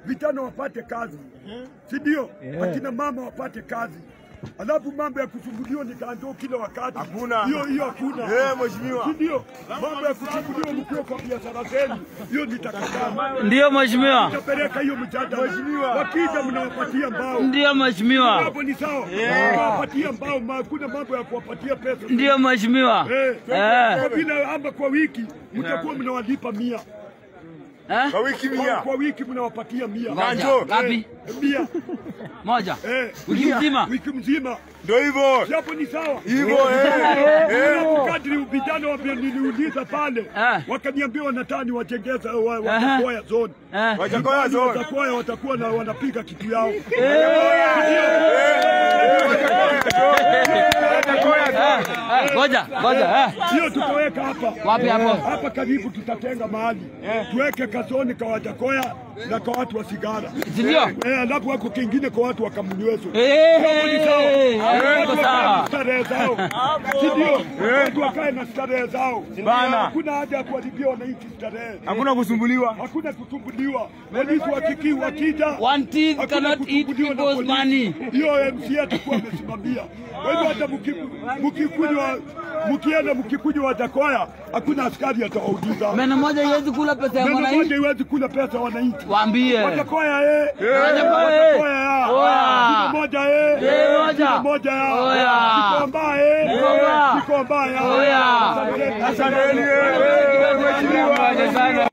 vijana wapate kazi, si ndio? Akina mama wapate kazi. Alafu mambo ya kusumbuliwa ni kanjo kila wakati, Hakuna. hiyo hiyo hakuna, Eh, mheshimiwa. si ndio? Mambo ya kusumbuliwa mkiwa kwa biashara zenu, hiyo nitakataa. Ndiyo mheshimiwa, Tapeleka hiyo mjadala, wakija mnawapatia mbao ndiyo mheshimiwa, hapo ni sawa, mnawapatia mbao, ma- hakuna mambo ya kuwapatia pesa. ndiyo mheshimiwa. Eh, Eh. kwa vile ama kwa wiki mtakuwa mnawalipa mia Eh? Kwa wiki kwa, mia. kwa wiki mnawapatia mia Ngoja, Kanjo. ngapi? Eh, mia Moja. eh, Wiki mzima. wiki mzima, Ndio hivyo. Si hapo ni sawa. Hivyo eh. Alafu kadri vijana wa niliuliza pale Eh. wakaniambia wanataka niwajengeza wa- Watakoya zone Eh. Wajakoya zone. Watakoya watakuwa na wanapiga kitu yao Eh, Ngoja, ngoja. eh. hiyo tutaweka hapa Wapi hapo? hapa karibu, tutatenga mahali tuweke kazoni kwa Wajakoya na kwa watu wa sigara Si ndio? eh, alafu wako kingine kwa watu wa Kamunywezo Eh, Watu iko wakae na sawa. starehe zao, si ndio? Watu wakae na starehe zao. Bana. Hakuna haja ya kuharibia wananchi starehe, Hakuna kusumbuliwa. hakuna kusumbuliwa. Polisi wakiki wakija One teeth hakuna cannot eat kusumbuliwa na people's polisi. money. Hiyo MC atakuwa amesimamia. Kwa hivyo hata mki- mkikunywa mkienda mkikunywa Wajakoya, hakuna askari atawauliza. Meno moja iwezi kula pesa ya Neno moja mwananchi. iwezi kula pesa wananchi. Waambie. Wajakoya eh. Wajakoya, eh. Wajakoya ya. Oya. Kilo moja eh. Eh, moja. Kilo moja ya. Oya. Kikomba eh. Kikomba. Kikomba ya. Oya. Asanteni. Asanteni. eh, eh, Mheshimiwa.